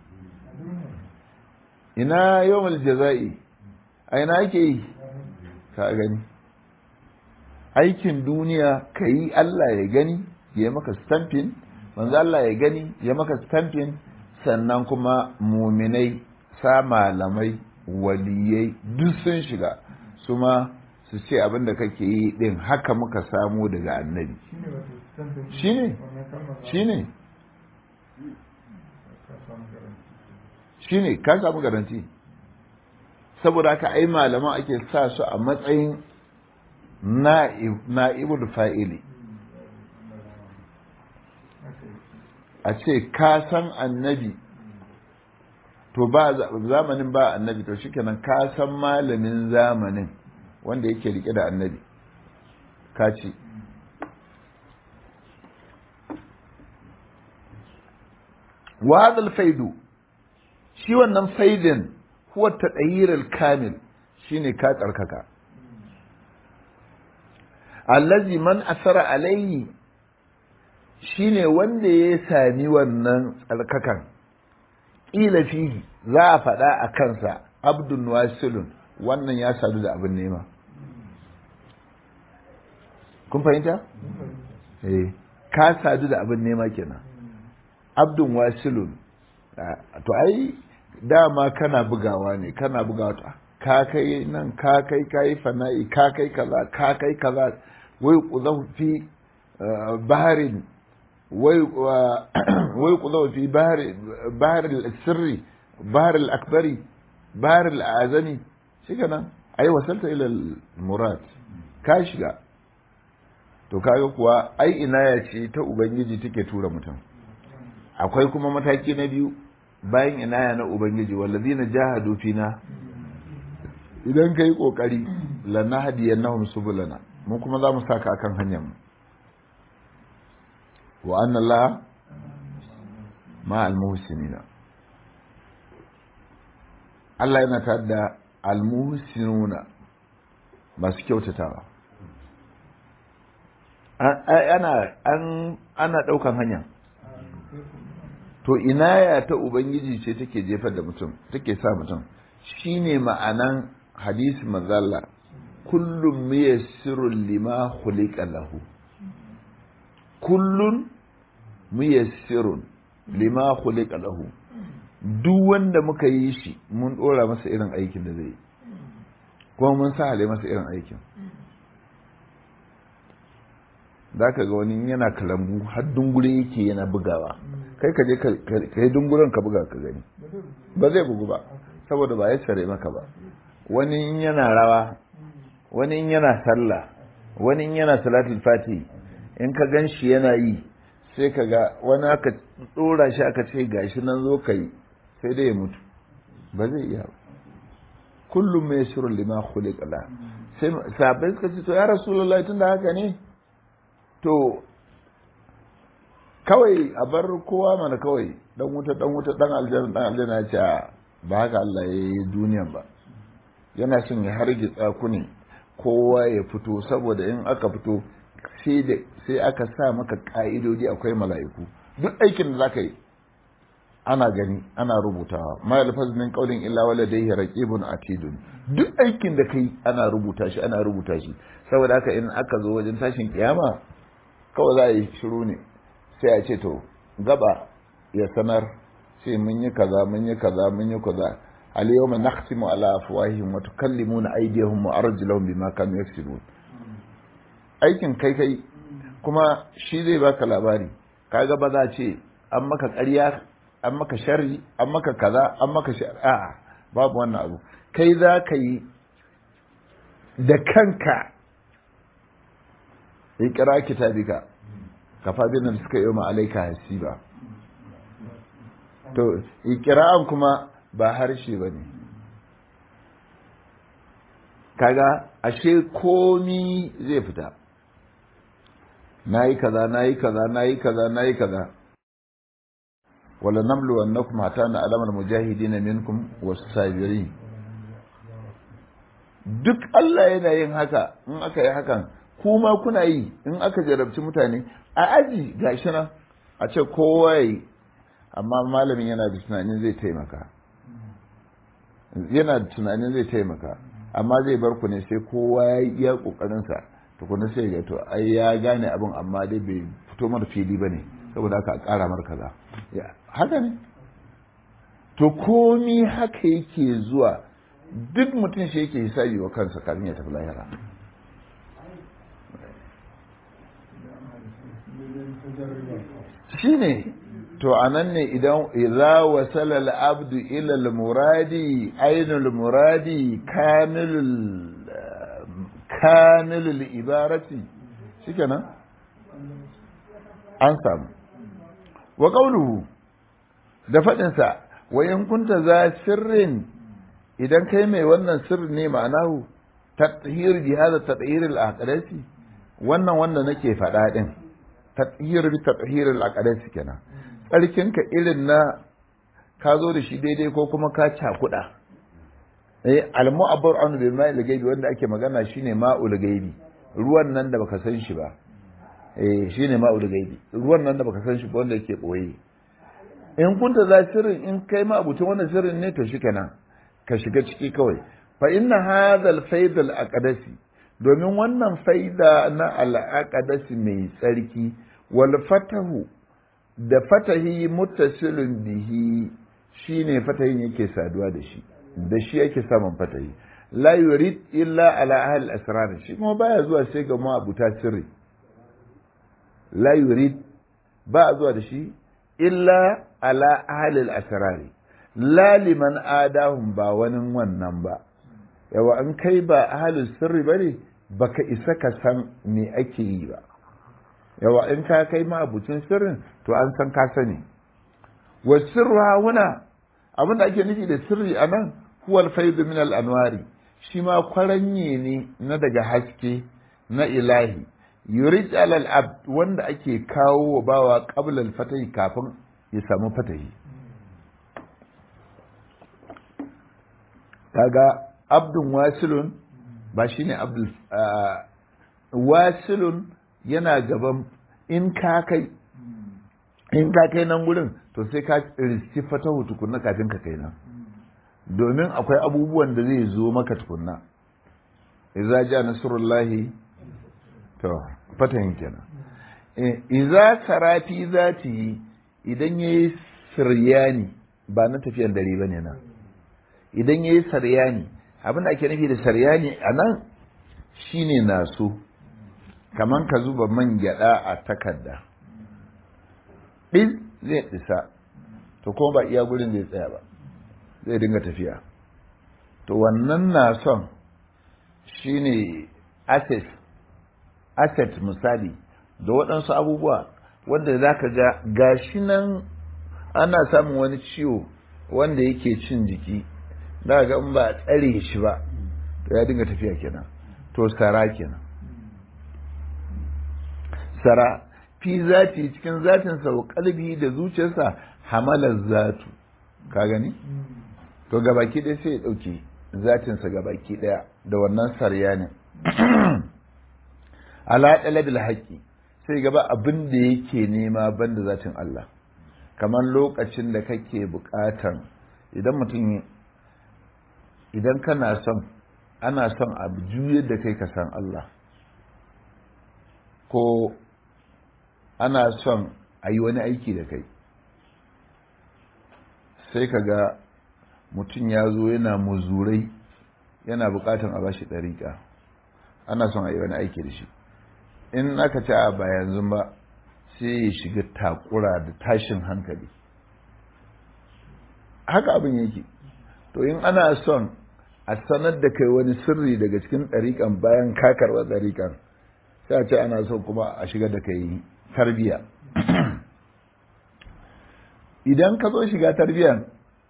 ina yawmal jaza'i aina ake yi ka gani aikin duniya ka yi Allah ya gani ya maka stamping manzo Allah ya gani ya maka stamping sannan kuma muminai sa malamai waliyai duk sun shiga su ma su ce abin da kake yi din haka muka samu daga annabi shine shine shine ka samu garanti saboda haka ai malaman ake sa su a matsayin na'ibul fa'ili a ce ka san annabi to ba zamanin ba annabi to shikenan ka san malamin zamanin wanda yake rike da annabi ka ci wa hadal faidu shi wannan faidin huwa tadayir kamil shine ka tsarkaka allazi man asara alayhi shine wanda ya sami wannan tsarkakan ƙila fihi za a faɗa a kansa abdun wasilun wannan ya sadu da abin nema kun fahimta? eh ka sadu da abin nema kenan abdun wasilun to ai dama kana bugawa ne kana bugawa ka kai nan ka kai kai fana'i ka kai kaza ka kai kaza wai kuzahu fi baharin wai wai kuzahu fi bahar bahar al-sirri bahar al-akbari bahar al-azami shikenan ai wasalta ila murad ka shiga to kaga kuwa ai inaya ce ta ubangiji take tura mutum akwai kuma mataki na biyu bayan inaya na ubangiji wallazina jahadu fina idan kai kokari lanahdiyannahum subulana mu kuma za mu saka akan hanyar mu wa anna Allah ma al-muhsinina Allah yana tare da al-muhsinuna masu kyautatawa ana an ana daukan hanya to inaya ta ubangiji ce take jefar da mutum take sa mutum shine ma'anan hadisi mazalla kullum muyassirun lima khuliqa lahu kullun muyassirun lima khuliqa lahu duk wanda muka yi shi mun dora masa irin aikin da zai kuma mun sa hale masa irin aikin za ka ga wani yana kalambu har dungure yake yana bugawa kai ka je ka yi dunguren ka buga ka gani ba zai bugu ba saboda ba ya tsare maka ba wani yana rawa wani yana sallah wani yana salatul fati in ka gan shi yana yi sai ka ga wani aka dora shi aka ce gashi nan zo ka yi sai dai ya mutu ba zai iya ba kullum mai shirin lima khuliqa la sai sabai suka ce to ya rasulullahi tunda haka ne to kawai a bar kowa mana kawai dan wuta dan wuta dan aljanna dan aljanna ya ce ba haka Allah ya yi duniyan ba yana son ya hargitsa ku ne kowa ya fito saboda in aka fito sai da sai aka sa maka ka'idodi akwai mala'iku duk aikin da zaka yi ana gani ana rubutawa ma yalfaz min qawlin illa waladayhi raqibun atidun duk aikin da kai ana rubuta shi ana rubuta shi saboda haka in aka zo wajen tashin kiyama kawai za a yi shiru ne sai a ce to gaba ya sanar sai mun yi kaza mun yi kaza mun yi kaza al yawma nakhtimu ala afwahihim wa tukallimuna aydihim wa arjuluhum bima kanu yaksubun aikin kai kai kuma shi zai baka labari kaga ba za ce an maka ƙarya an maka sharri an maka kaza an maka a'a babu wannan abu kai za ka yi da kanka ikira kitabika kafa bin da suka yi ma alaika hasiba to ikira'an kuma ba harshe ba ne kaga ashe komi zai fita na yi kaza na yi kaza na yi kaza na yi kaza wala namlu annakum hatta na alamar mujahidin minkum was-sabirin duk Allah yana yin haka in aka yi hakan kuma kuna yi in aka jarabci mutane a aji gashi nan a ce kowa yi amma malamin yana da tunanin zai taimaka yana da tunanin zai taimaka amma zai bar ku ne sai kowa ya yi iya kokarinsa tukuna sai ga to ai ya gane abin amma dai bai fito mara fili ba ne saboda haka a ƙara mar kaza haka ne to komi haka yake zuwa duk mutum shi yake hisabi wa kansa kafin ya tafi lahira shi ne to a nan ne idan idza wasala al-abdu ila al-muradi ainul muradi kamilul kamilul ibarati shikenan an samu wa qawluhu da fadin sa wa in kunta za sirrin idan kai mai wannan sirri ne ma'anahu tathir bi hada tathir al-aqdasi wannan wanda nake faɗa din tathir bi tathir al-aqdasi kenan tsarkinka irin na ka zo da shi daidai ko kuma ka cakuɗa eh al-mu'abbar an bi ma'il gaibi wanda ake magana shine ma'ul gaibi ruwan nan da baka san shi ba eh shine ma'ul gaibi ruwan nan da baka san shi ba wanda yake boye in kunta za sirrin in kai ma abutun wannan sirrin ne to shikenan ka shiga ciki kawai fa inna hadha al-fayd al-aqdasi domin wannan faida na al-aqdasi mai tsarki wal fatahu da fatahi muttasilun bihi shine fatahin yake saduwa da shi da shi yake samun fatahi la yurid illa ala ahli asrar shi kuma baya zuwa sai ga mu abuta sirri la yurid ba zuwa da shi illa ala ahli asrar la liman adahum ba wani wannan ba yawa an kai ba ahalin sirri ba ne baka isa ka san me ake yi ba yawa in ka kai ma abucin sirrin to an san ka sani wa sirru huna abin da ake nufi da sirri a nan huwal faidu min al anwari shi ma kwaranye ne na daga haske na ilahi yurij alal abd wanda ake kawo wa bawa qabla al fatahi kafin ya samu fatahi kaga abdun wasilun ba shine abdul wasilun yana gaban in ka kai in ka kai nan gurin to sai ka riski fatahu tukunna kafin ka kai nan domin akwai abubuwan da zai zo maka tukunna idza ja nasrullahi to fatahin kenan idza sarafi zati idan yayi siryani ba na tafiyan dare bane nan idan yayi saryani abin da ake nufi da saryani a nan shine naso kaman ka zuba man gyada a takarda ɗin zai isa to kuma ba iya gurin zai tsaya ba zai dinga tafiya to wannan nason shine asset asset misali da waɗansu abubuwa wanda za ka ga gashi nan ana samun wani ciwo wanda yake cin jiki za ga in ba a tsare shi ba to ya dinga tafiya kenan to sara kenan sara fi zati cikin zatinsa wa kalbi da zuciyarsa hamalar zatu ka gani to gabaki ɗaya sai ya ɗauki zatinsa gabaki ɗaya da wannan sarya ne ala ɗalabil haƙƙi sai gaba abin da yake nema banda zatin Allah kamar lokacin da kake buƙatan idan mutum idan kana son ana son abu juyar da kai ka san Allah ko ana son a yi wani aiki da kai sai ka ga mutum ya zo yana muzurai yana bukatan a bashi ɗariƙa ana son a yi wani aiki da shi in aka ci a ba yanzu ba sai ya shiga takura da tashin hankali haka abin yake to in ana son a sanar da kai wani sirri daga cikin ɗariƙan bayan kakarwa ɗariƙan sai a ce ana so kuma a shiga da kai tarbiya idan ka zo shiga tarbiyan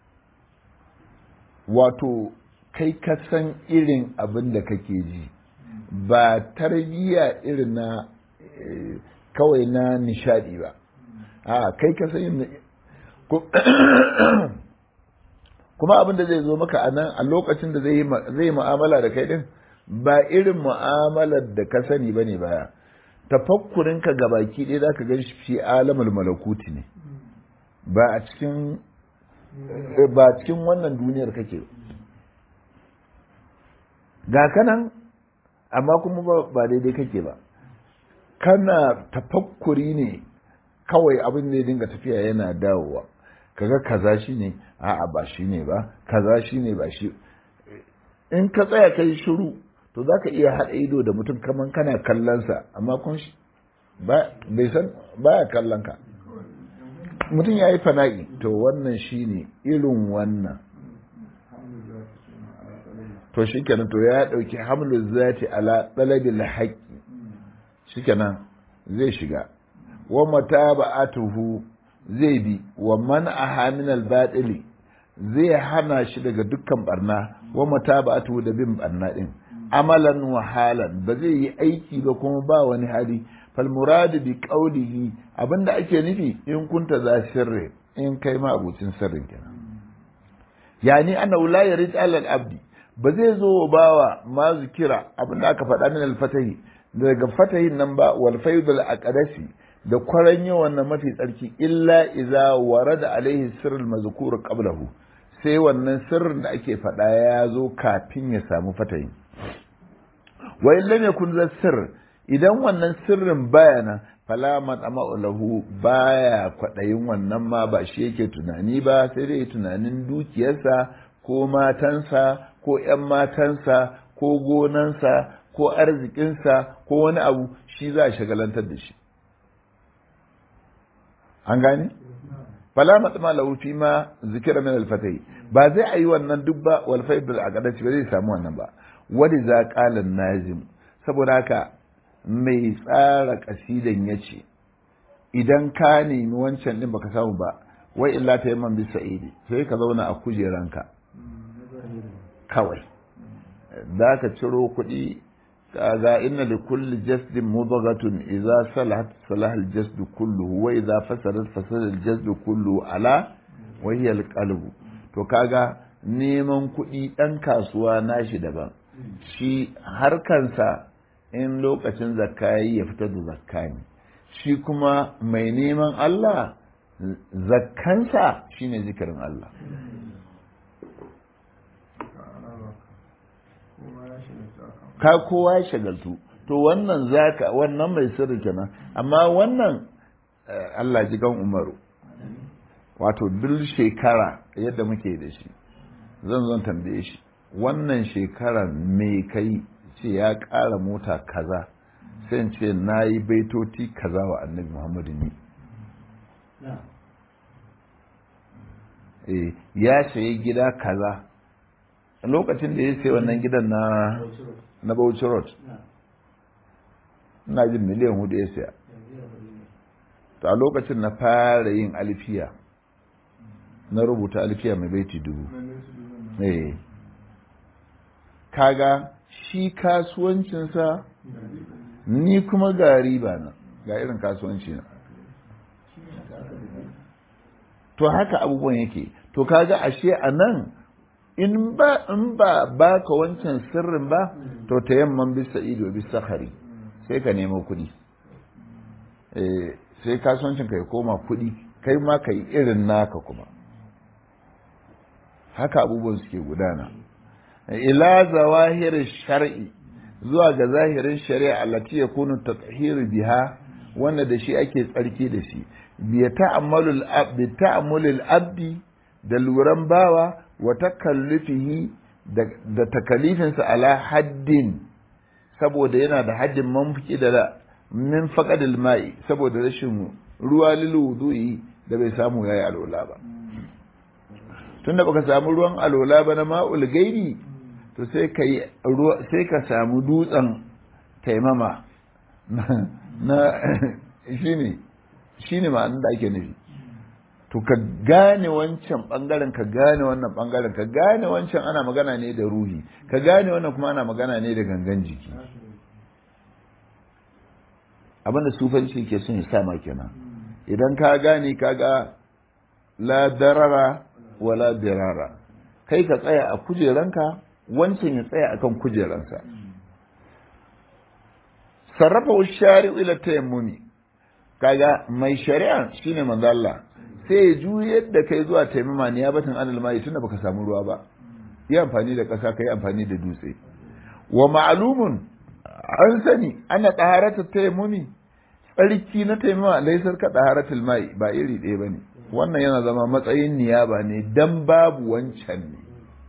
wato kai ka san irin abin da kake ji ba tarbiya irin na kawai na nishadi ba a kai ka san kuma abin da zai zo maka a nan a lokacin da zai yi mu'amala da kai din ba irin mu'amalar da ka sani ba ne baya tafakkurinka ga baki ɗaya za ka gan shi fi alamul malakuti ne ba a cikin ba cikin wannan duniyar kake ga kanan amma kuma ba daidai kake ba kana tafakkuri ne kawai abin da ya dinga tafiya yana dawowa kaga kaza shi ne a'a ba shi ne ba kaza shi ne ba shi in ka tsaya kai shiru to za ka iya haɗa ido da mutum kaman kana kallonsa amma kun bai san baya kallon ka mutum ya yi fana'i to wannan shi ne irin wannan to shi kenan to ya ɗauki hamlin zati ala ɗalabil haƙƙi shi kenan zai shiga wa mata ba'atuhu zai bi wa man aha min al zai hana shi daga dukkan barna wa mata ba'atuhu da bin barna din amalan wa halan ba zai yi aiki ba kuma ba wani hali fal muradu bi qawlihi abinda ake nufi in kunta za sirri in kai ma abucin sirrin kenan yani anna la yarid alal abdi ba zai zo wa bawa ma zikira abinda aka faɗa min al-fatahi daga fatahin nan ba wal faydul aqdasi da kwaran yawan nan mafi tsarki illa idza warada alaihi sirrul mazkur qablahu sai wannan sirrin da ake faɗa ya zo kafin ya samu fatahin wa in lam yakun za sirr idan wannan sirrin baya nan fala mat'ama lahu baya kwadayin wannan ma ba shi yake tunani ba sai dai tunanin dukiyarsa ko matansa ko ƴan matansa ko gonansa ko arzikinsa ko wani abu shi za a shagalantar da shi an gane fala matma lahu fi ma zikira min al-fatih ba zai ayi wannan duk ba wal faidul aqdati ba zai samu wannan ba wani za qala nazim saboda haka mai tsara kasidan yace idan ka nemi wancan din baka samu ba wai illa ta yamman bi sa'idi sai ka zauna a kujeranka kawai za ka ciro kuɗi kaga inna li kulli jasdin mudghatun idza salahat salaha al jasdu kulluhu wa idza fasadat fasada al jasdu kulluhu ala wa hiya al qalbu to kaga neman kuɗi ɗan kasuwa nashi daban shi harkansa in lokacin zakka ya fitar da zakka ne shi kuma mai neman Allah zakkansa shine zikirin Allah ka kowa ya shagaltu to wannan zaka wannan mai sirri kenan amma wannan Allah ji gan Umaru wato duk shekara yadda muke da shi zan zan tambaye shi wannan shekara me kai ce ya ƙara mota kaza sai ce na yi baitoti kaza wa annabi Muhammadu ne ya sayi gida kaza lokacin da ya sai wannan gidan na na Bauchi Road ina jin miliyan hudu ya saya a lokacin na fara yin alfiya na rubuta alfiya mai baiti dubu eh kaga shi kasuwancinsa ni kuma ga riba na ga irin kasuwanci na to haka abubuwan yake to kaga ashe a nan in ba in ba baka wancan sirrin ba to ta yamman bisa ido bisa hari sai ka nemo kuɗi eh sai kasuwancin ka ya koma kuɗi kai ma ka yi irin naka kuma haka abubuwan suke gudana ila zawahir shar'i zuwa ga zahirin shari'a allati yakunu tatahhiru biha wanda da shi ake tsarki da shi bi ta'ammalul abdi ta'ammulul abdi da luran bawa wa takallufihi da takalifinsa ala haddin saboda yana da haddin manfuki da min faqadil ma'i saboda rashin ruwa lil wudu'i da bai samu yayi alola ba tunda baka samu ruwan alola ba na ma'ul gairi to sai ka sai ka samu dutsen taimama na shine shine ma'anin da ake nufi to ka gane wancan bangaren ka gane wannan bangaren ka gane wancan ana magana ne da ruhi ka gane wannan kuma ana magana ne da gangan jiki abinda sufanci ke son ya sa ma kenan idan ka gane ka ga la darara wala dirara kai ka tsaya a kujeranka wancan ya tsaya akan kujeransa sarrafa shari'u ila tayammumi kaga mai shari'a shine manzo Allah sai ya juyar da kai zuwa taimama ne ya batun anil mai tunda baka samu ruwa ba yi amfani da ƙasa ka yi amfani da dutse wa ma'lumun an sani ana taharata tayammumi tsarki na taimama laisar ka taharatul mai ba iri ɗaya bane wannan yana zama matsayin niyaba ne dan babu wancan ne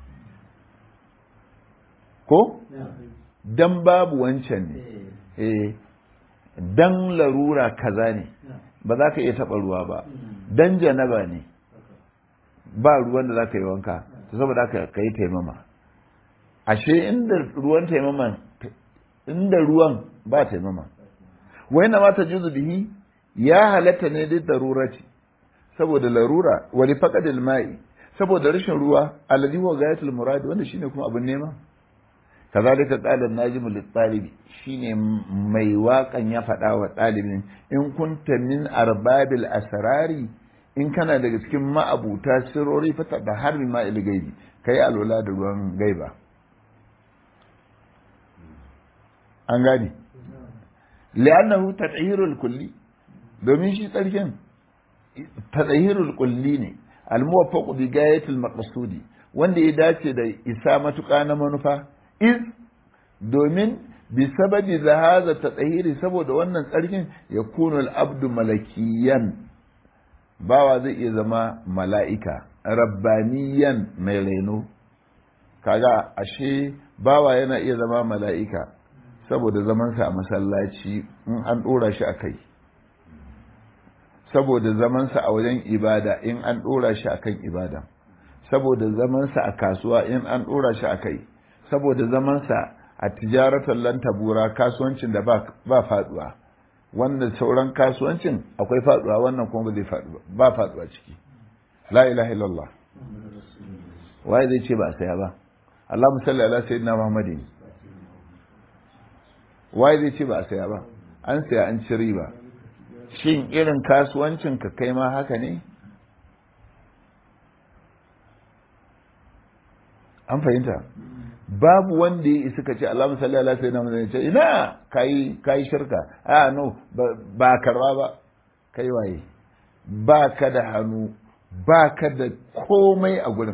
ko dan babu wancan ne eh dan larura kaza ne ba za ka iya taɓa ruwa ba dan janaba ne ba ruwan da za ka yi wanka ta saboda ka yi taimama ashe inda ruwan taimama inda ruwan ba taimama wai na mata juzu bihi ya halatta ne duk darurati saboda larura wani faƙadil ma'i saboda rashin ruwa alladhi huwa ghayatul murad wanda shine kuma abin nema kazalika qala an-najim lit-talibi shine mai waƙan ya faɗa wa ɗalibin in kunta min arbabil asrari in kana daga cikin ma'abuta sirori fata da harbi ma gaibi kai alwala da ruwan gaiba an gane li'annahu tadhhirul kulli domin shi tsarkin tadhhirul kulli ne al-muwaffaq bi gayatil maqsudi wanda ya dace da isa matuƙa na manufa iz domin bi sababi zahaza tadhhiri saboda wannan tsarkin yakunu al-abdu malakiyan bawa zai iya zama mala'ika rabbaniyan mai reno kaga ashe bawa yana iya zama mala'ika saboda zamansa a masallaci in an ɗora shi a kai saboda zamansa a wajen ibada in an ɗora shi akan ibada saboda zamansa a kasuwa in an ɗora shi a kai saboda zamansa a tijaratar lantabura kasuwancin da ba faduwa wanda sauran kasuwancin akwai faduwa wannan kuma ba zai faduwa ba faduwa ciki la ilaha illallah waye zai ce ba a saya ba Allah musalli ala sayyidina Muhammadin waye zai ce ba a saya ba an saya an ci riba shin irin kasuwancin ka kai ma haka ne an fahimta babu wanda ya isa ka ce Allah musalli ala sayyidina Muhammadin ce ina kai kai shirka a no ba karba ba kai waye ba ka da hannu ba ka da komai a gurin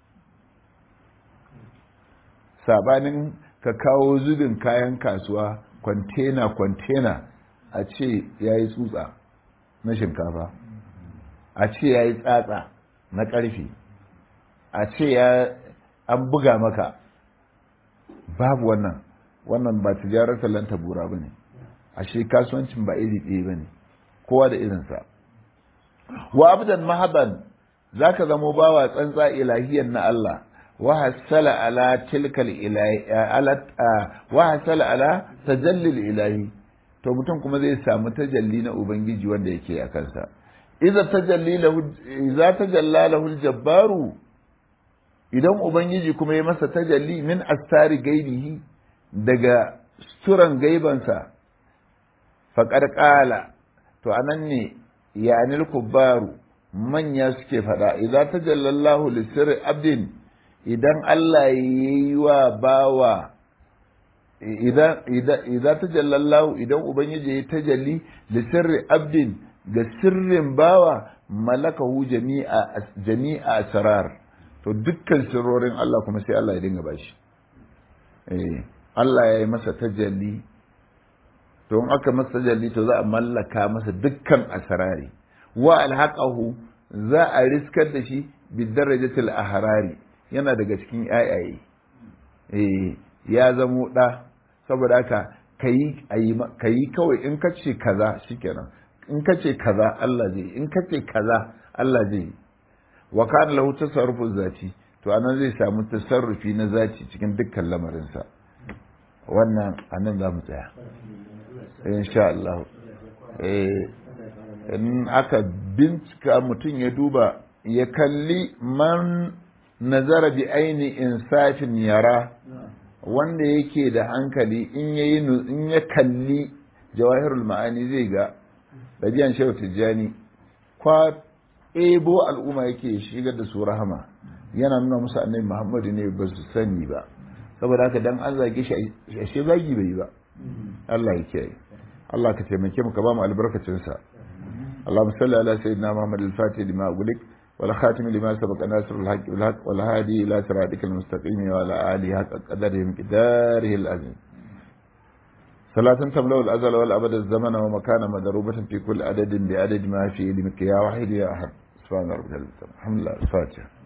sabanin ka kawo zubin kayan kasuwa kwantena kwantena a ce ya yi tsutsa na shinkafa a ce ya yi tsatsa na ƙarfi a ce ya an buga maka babu wannan wannan ba tijarar talanta bura ba ne ashe kasuwancin ba iri ɗaya ba ne kowa da irinsa wa abdan mahaban za ka zamo bawa tsantsa ilahiyan na Allah وحصل على تلك الإله على وحصل على تجلي الإلهي to mutum kuma zai samu tajalli na ubangiji wanda yake a kansa idza tajalli lahu idza tajalla lahu aljabbaru idan ubangiji kuma ya masa tajalli min astari gaibihi daga suran gaibansa faqad qala to anan ne yanil kubbaru manya suke fada idza tajalla Allahu li sirri abdin idan Allah ya yi wa bawa idan ta jallallahu idan Ubangiji ya tajalli da sirri abdin ga sirrin bawa malakahu jami'a asrar to dukkan sirrorin Allah kuma sai Allah ya dinga bashi Allah ya yi masa tajalli to in aka masa tajalli to za a mallaka masa dukkan asrari wa alhaqahu za a riskar da shi bi darajatil ahrari yana daga cikin yayaye eh ya zamo ɗa saboda haka ka yi kawai in ka ce kaza shikenan in ka ce kaza Allah zai in ka ce kaza Allah zai wa kana lahu tasarrufu zati to anan zai samu tasarrufi na zati cikin dukkan lamarinsa wannan anan za mu tsaya insha Allah eh in aka bincika mutum ya duba ya kalli man nazara bi aini insafin yara wanda yake da hankali in yayi in ya kalli jawahirul ma'ani zai ga dabiyan shehu tijjani kwa ebo al'umma yake shigar da su rahama yana nuna musu annabi muhammadu ne ba su sani ba saboda haka dan an zage shi ashe zagi bai ba Allah ya kiyaye Allah ka taimake mu ka ba mu albarkacin sa اللهم صل على سيدنا محمد الفاتح لما أغلق والخاتم لما سبق ناصر الحق بالحق والهادي إلى صراطك المستقيم وعلى آله حق قدره مقداره العظيم صلاة تملأ الأزل والأبد الزمن ومكان مضروبة في كل عدد بعدد ما في علمك يا واحد يا أحد سبحان ربك الحمد لله الفاتحة